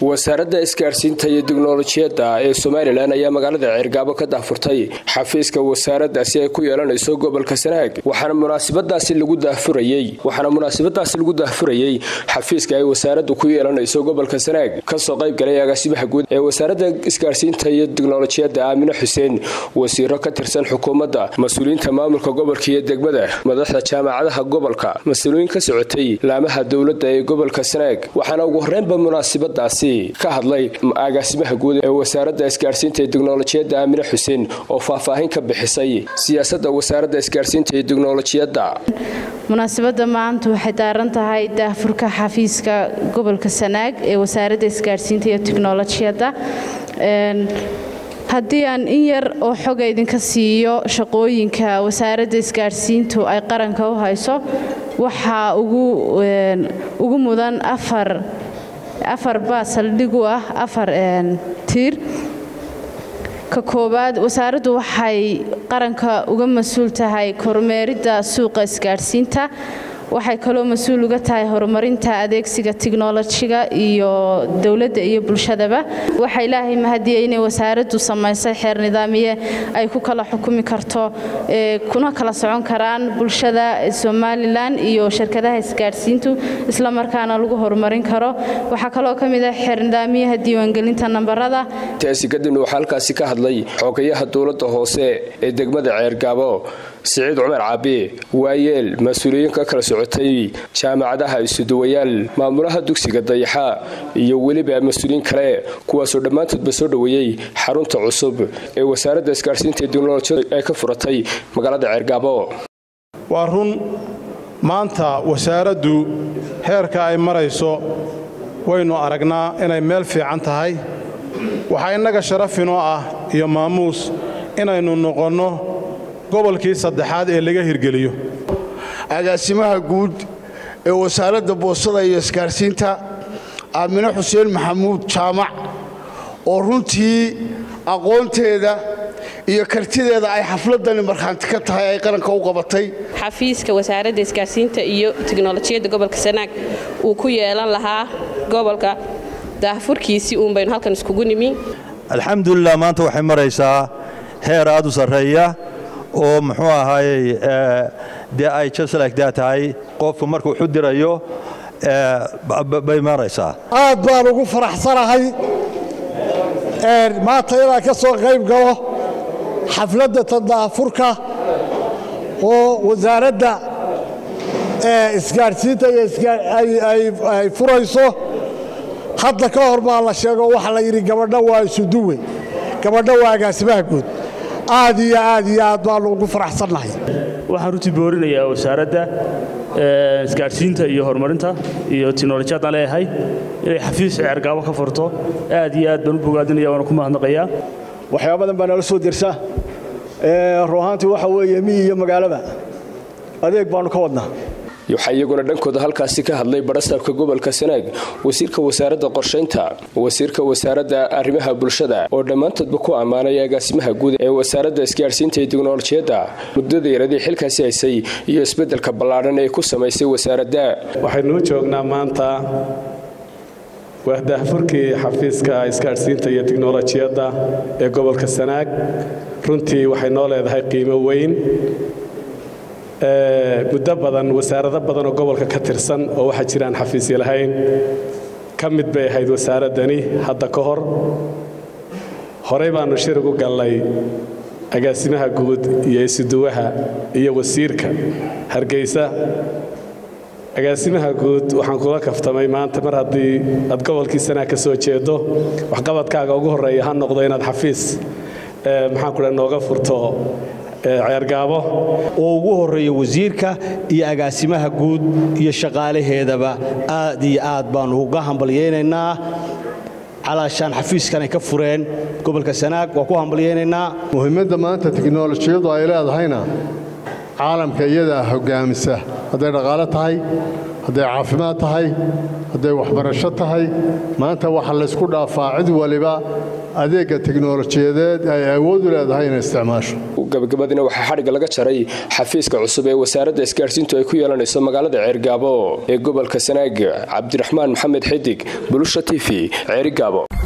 wasaaradda isgaarsiinta iyo tiknolojiyadda ee somalilan ayaa magaalada ceergaabo ka daahfurtay xafiiska wasaaraddaasi ay ku yeelanayso gobolka sanaag waxaana munaasabadaasi lagu daahfurayey waxaana munaasabadaasi lagu daahfurayey xafiiska ay wasaaraddu ku yeelanayso gobolka sanaag kasoo qayb galay agaasimaha guud ee wasaaradda isgaarsiinta iyo tiknolojiyadda aamine xuseen wasiiro ka tirsan xukuumadda mas-uuliyiinta maamulka gobolka iyo degmada madaxda jaamacadaha gobolka mas-uuliyiin ka socotay laamaha dowladda ee gobolka sanaag waxaana ugu horreynba munaasabadaasi ka hadlay agaasimaha guud ee wasaaradda isgaarsiinta iyo tiknolojiyadda aamine xuseen oo faahfaahin ka bixisay siyaasadda wasaaradda isgaarsiinta iyo tiknolojiyadda munaasabadda maanta waxay daaran tahay daahfurka xafiiska gobolka sanaag ee wasaaradda isgaarsiinta iyo tiknolojiyadda haddii aan in yar oo xoga idinka siiyo shaqooyinka wasaaradda isgaarsiintu ay qaranka u hayso waxaa ugu mudan afar afar baa saldhig u ah afar tiir ka koowaad wasaaraddu waxay qaranka uga mas-uul tahay kormeeridda suuqa isgaadhsiinta waxay kaloo mas-uul uga tahay horumarinta adeegsiga tiknolojiga iyo dowladda iyo bulshadaba waxaa ilaahay mahadiyey inay wasaaraddu samaysay xeer nidaamiye ay ku kala xukumi karto kuna kala socon karaan bulshada somalilan iyo shirkadaha isgaadhsiintu isla markaana lagu horumarin karo waxaa kaloo ka mid ah xeer nidaamiyaha diiwaangelinta nambarada taasi kadibna waxaa halkaasi ka hadlay xogayaha dowladda hoose ee degmada ceergaabo siciid cumar caabi waayeel mas-uuliyiin ka kala socotay jaamacadaha isuduwayaal maamulaha dugsiga dayaxa iyo weliba mas-uuliyiin kale kuwaasoo dhammaantoodba soo dhoweeyey xarunta cusub ee wasaaradda isgaarsiinta iyo teknolojiyada ay ka furatay magaalada ceergaabo waa run maanta wasaaraddu heerka ay marayso waynu aragnaa inay meel fiican tahay waxaa innaga sharafinoo ah iyo maamuus inaynu noqonno gobolkii saddexaad ee laga hirgeliyo agaasimaha guud ee wasaaradda boostada iyo isgaarsiinta aamine xuseen maxamuud jaamac oo runtii aqoonteeda iyo kartideeda ay xafladani markhaanti ka tahay ay qaranka u qabatay xafiiska wasaaradda isgaarsiinta iyo tiknolojiyadda gobolka sanaag uu ku yeelan lahaa gobolka daahfurkiisii uun baynu halkan iskugu nimi alxamdulilah maanta waxay maraysaa heer aad u sarreeya oo muxuu ahaayey dee ay jaslagdaa tahay qofku markuu waxu dirayo bay maraysaa aad baan ugu faraxsanahay maanta inaan ka soo qayb galo xafladda tadaafurka oo wasaaradda isgaadhsiinta ay furayso hadda ka hor baa la sheego waxa la yidhi gabadho waa isuduwe gabadho waa agaasimaha guud aad iyo aad iyo aad baanu ugu faraxsannahay waxaan runtii boorinayaa wasaaradda isgaadhsiinta iyo horumarinta iyo tiknolojiyadaan leeyahay inay xafiis ceergaabo ka furto aad iyo aad baan u bogaadinaya waana ku mahadnaqayaa waxyaaba badan baa nala soo dirsa ruuhaantii waxa weeye miyi iyo magaalaba adeeg baannu ka wadnaa waxaa iyaguna dhankooda halkaasi ka hadlay barasaabka gobolka sanaag wasiirka wasaaradda qorshaynta wasiirka wasaaradda arrimaha bulshada oo dhammaantoodba ku ammaanay agaasimaha guud ee wasaaradda isgaarsiinta iyo tiknolojiyadda muddada yaradii xilkaasi haysay iyo isbeddelka ballaadhan ee ku samaysay wasaaradda waxaynuu joognaa maanta waa daahfurkii xafiiska isgaadhsiinta iyo tiknolojiyadda ee gobolka sanaag runtii waxay noo leedahay qiimo weyn muddo badan wasaarado badan oo gobolka ka tirsan oo waxaa jiraan xafiisya lahayn ka mid bay ahayd wasaaraddani hadda ka hor horey baannu shir ugu gallay agaasimaha guud iyo isuduwaha iyo wasiirka hargeysa agaasimaha guud waxaan kula kaftamay maanta mar haddii aad gobolkii sanaa ka soo jeedo waxqabadkaaga ugu horreeya ha noqdo inaad xafiis maxaan kudha nooga furto ceergaabo oo ugu horreeya wasiirka iyo agaasimaha guud iyo shaqaalaheedaba aad iyo aad baannu uga hambalyaynaynaa calaashaan xafiiskan ay ka fureen gobolka sanaag waa ku hambalyaynaynaa muhiimadda maanta tiknolojiyadu ay leedahayna caalamka iyadaa hoggaamisa hadday dhaqaalo tahay hadday caafimaad tahay hadday waxbarasho tahay maanta waxa laysku dhaafaa cid waliba adeegga teknolojiyadeed ay awood u leedahay inay isticmaasho gabagabadina waxaa xadhigga laga jaray xafiiska cusub ee wasaaradda isgaadhsiintu ay ku yeelanayso magaalada ceergaabo ee gobolka sanaag cabdiraxmaan maxamed xidig bulusha t v ceerigaabo